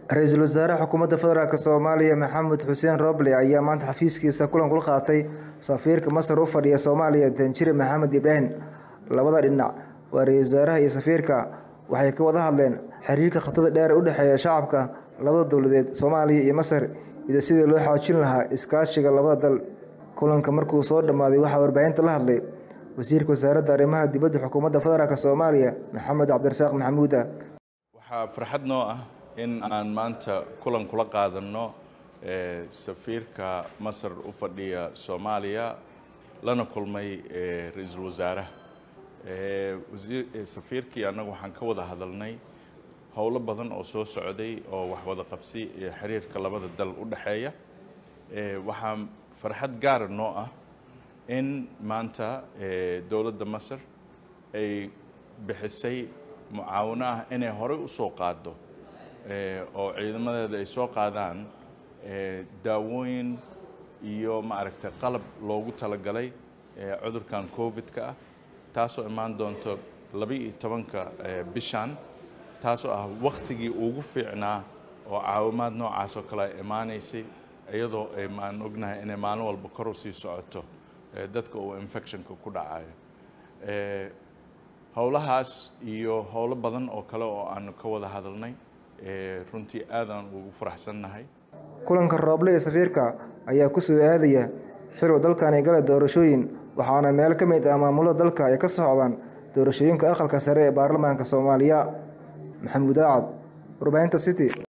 ra-iisul wasaaraha xukuumadda federaalk soomaaliya maxamed xuseen roble ayaa maanta xafiiskiisa kulan kula qaatay safiirka masar u fadhiya soomaaliya danjire maxamed ibraahim labada dhinac waa ra-isul wasaaraha iyo safiirka waxay ka wada hadleen xiriirka khatada dheer u dhexeeya shacabka labada dowladeed soomaaliya iyo masar iyo sidii loo xoojin lahaa iskaashiga labada dal kulanka markuu soo dhammaaday waxaa warbaahinta la hadlay wasiirka wasaaradda arrimaha dibadda xukuumadda federaalk soomaaliya maxamed cabdirasaaq maxamuuda waxaa farxad noo ah in aan maanta kulan kula qaadanno safiirka masar u fadhiya soomaaliya lana kulmay ra-iisul wasaaraha safiirkii annagu waxaan ka wada hadalnay howlo badan oo soo socday oo wax wada qabsi iyo xiriirka labada dal u dhexeeya waxaa farxad gaara noo ah in maanta dowladda masar ay bixisay mucaawino ah inay horey u soo qaaddo oo ciidamadeeda ay soo qaadaan daawooyin iyo maaragtay qalab loogu talagalay cudurkan covid-ka ah taasoo imaan doonto laba-iyo tobanka bishan taasoo ah wakhtigii ugu fiicnaa oo caawimaad noocaas oo kale ay imaanaysay iyadoo maan ognahay inay maalin walba kor u sii socoto dadka uu infectionka ku dhacayo howlahaas iyo howlo badan oo kale oo aanu ka wada hadalnay runtii aadaan ugu faraxsannahay kulanka rooble ee safiirka ayaa ku soo aadaya xiluu dalkani gala doorashooyin waxaana meel ka mid ah maamulada dalka ay ka socdaan doorashooyinka aqalka sare ee baarlamaanka soomaaliya maxamuud aacad warbaahinta city